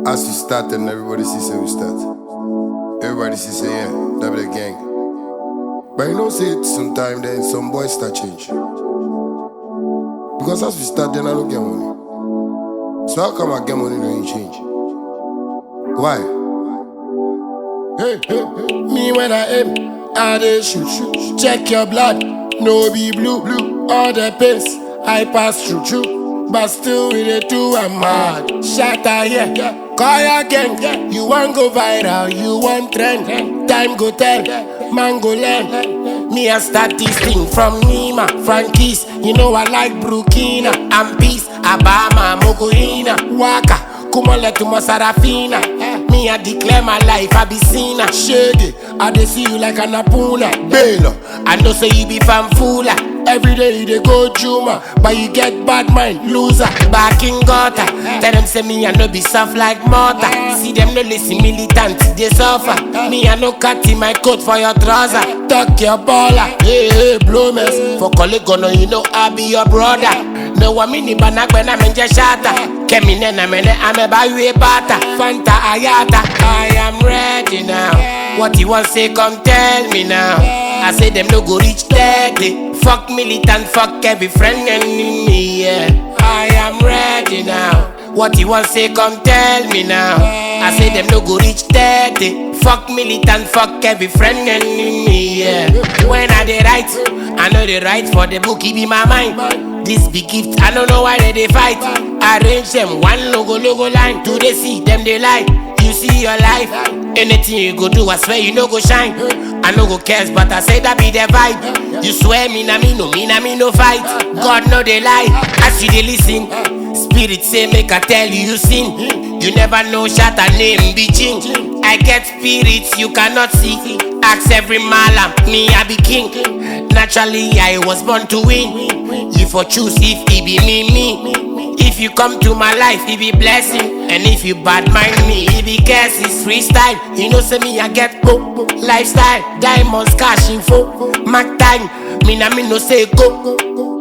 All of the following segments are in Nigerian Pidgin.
As we start and everybody see say we start. Everybody see say yeah, that be the gang. But you know say it sometime then some boys start change. Because as we start then I don't get money. So how come I get money then you change? Why? Hey, hey, hey. Me when I aim, I dey shoot, shoot. Check your blood, no be blue, blue. All the pains I pass through, through. But still we dey do I'm mad. Shatter here, call your gang. You want go viral, you want trend. Time go tell, man go learn. Me I start this thing from Nima, Frankie's. You know I like Burkina and peace. Abama, Mogoina, Waka. Kumole to Sarafina. Me, I declare my life, I be seen Shady, I dey see you like an apuna. Baylor, I know say you be fanfula. Every day you dey go Juma, but you get bad mind, loser. Back in gutter, tell them say me I no be soft like mortar. See them no listen militant, they suffer. Me I no cut in my coat for your trouser. Tuck your baller, hey hey blow mess. For colleague no you know I be your brother. No one mini banagbena menje shata. Kemi nena mene ame bayu bata. Fanta ayata. I am ready now. What you want say come tell me now. I say them no go reach 30. Fuck militant, fuck every friend enemy. Yeah. I am ready now. What you want say come tell me now. I say them no go reach 30. Fuck militant, fuck every friend enemy. Yeah. When I dey write, I know they write for the book, it be my mind. This big gift, I don't know why they, they fight. Arrange them one logo logo line. Do they see them they lie? You see your life. Anything you go do, I swear you no go shine. I no go cares, but I say that be the vibe. You swear me na me no, me na me no fight. God no they lie. As you they listen, spirit say make I tell you you sin. You never know, shot a name be change. I get spirits you cannot see. Ask every malam, me I be king. Naturally I was born to win. You for choose if it be me me. If you come to my life, it be blessing. And if you bad mind me, it be curse. It's freestyle. You know, say me, I get go. Lifestyle, diamonds, cash info. Mac time, me na me no say go.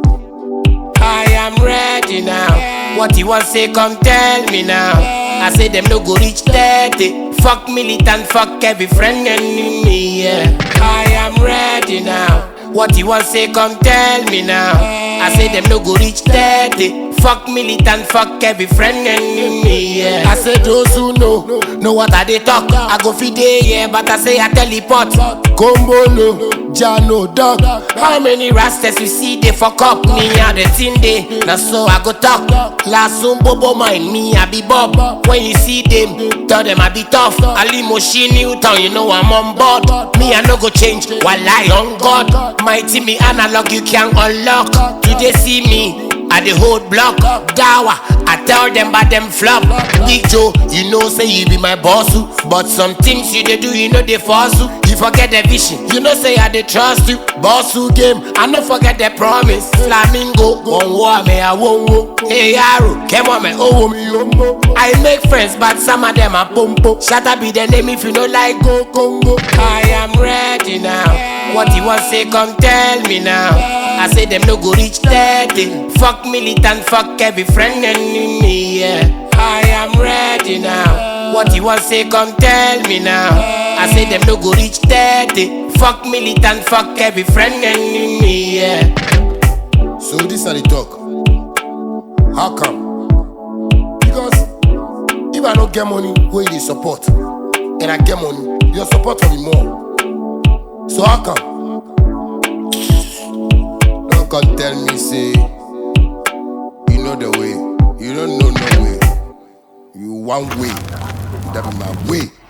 I am ready now. What you want say, come tell me now. I say them no go reach 30. Fuck militant, fuck every friend enemy. Yeah. I am ready now. What you want say, come tell me now. I say them no go reach 30. Fuck militant, fuck every friend enemy. Yeah. I say those who know, know what I they talk. I go feed day, yeah, but I say I teleport. Combo no, Jano dog. How many rastas you see they fuck up? Me and the thing day, now so I go talk. Last soon bobo mind me, I be Bob. When you see them, tell them I be tough. Ali Moshi Newton, you know I'm on board. Me I no go change, while I on God. Mighty me analog, you can unlock. Do they see me? I the hold block, Dawa. I tell them but them flop. Big Joe, you know say you be my boss, oo. but some things you they do, you know they force you. You forget the vision, you know say I they trust you. Boss who game, I no forget the promise. Flamingo, one war me I won't wo. Hey Arrow, come on me, oh me yombo. I make friends, but some of them are pompo. Shatta be the name if you know like go Congo. I am ready now. What you want say, come tell me now. I say them no go reach 30. Fuck militant, fuck every friend enemy. Yeah. I am ready now. What you want say, come tell me now. I say them no go reach 30. Fuck militant, fuck every friend enemy. Yeah. So this are the talk. How come? Because if I don't get money, where you dey support, and I get money, your support will be more. So how come? Don't come tell me say you know the way. You don't know no way. You one way. That be my way.